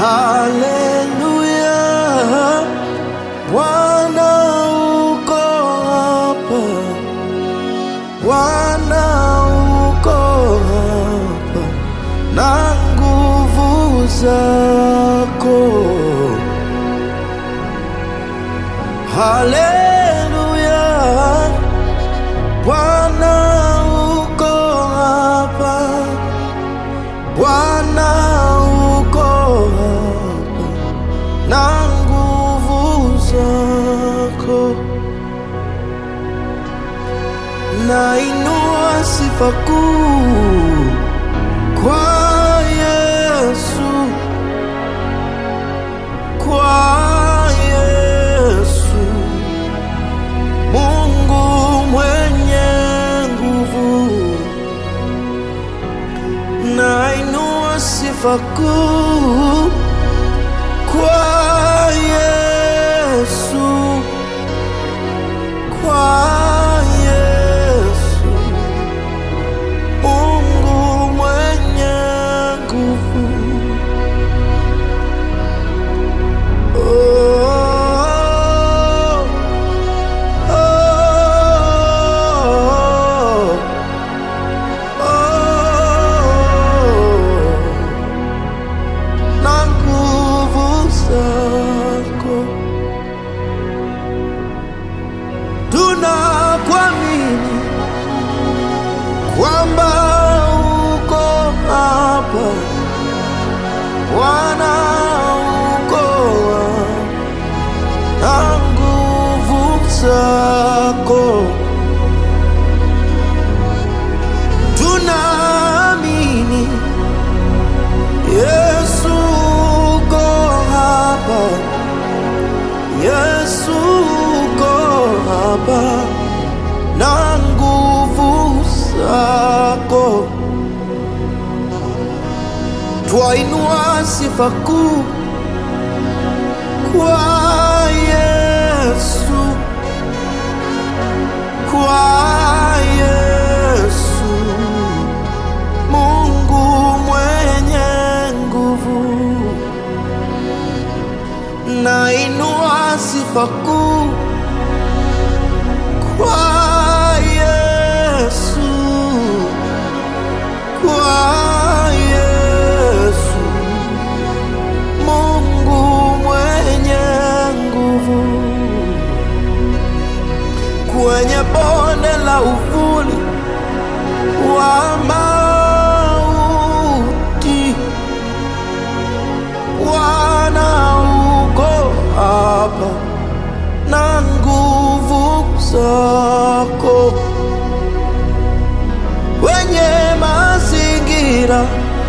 Haleluya, Bwana uko hapa, Bwana uko hapa na nguvu zako. Haleluya, Bwana uko hapa, Bwana uko hapa na nguvu zako. Nainua sifa kuu kwa Yesu, kwa Yesu, Mungu mwenye nguvu. Nainua sifa kuu kwa Yesu, kwa Yesu, Mungu mwenye nguvu. Oh, oh, oh, na nguvu zako tunakuamini kwamba uko hapa Bwana uko hapa na nguvu zako tunaamini Yesu uko hapa Yesu uko hapa na nguvu zako twainua sifa kuu kwa Yesu, kwa Yesu, Mungu mwenye nguvu. Nainua sifa kuu kwa Yesu, kwa Yesu, Mungu mwenye nguvu. Kwenye bonde la uvuli wa mauti, Bwana uko hapa na nguvu zako. Wenye mazingira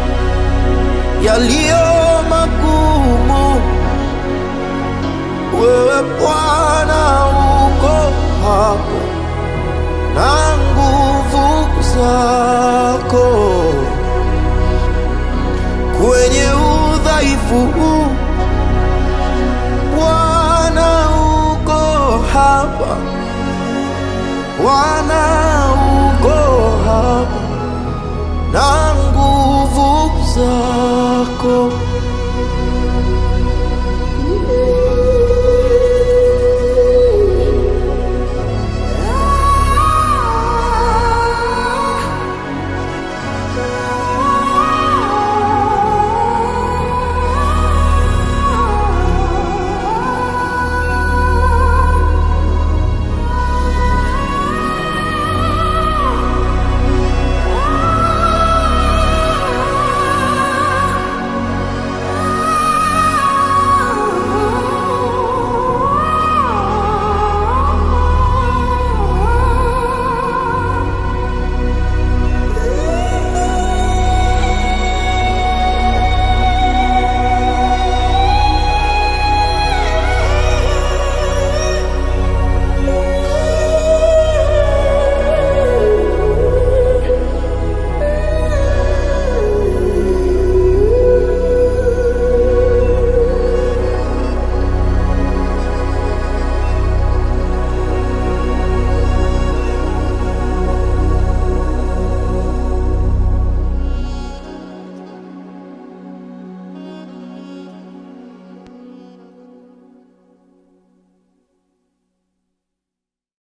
yaliyo magumu, wewe Bwana uko hapo na nguvu zako. Kwenye udhaifu huu, Bwana uko hapa, Bwana uko hapa na nguvu zako.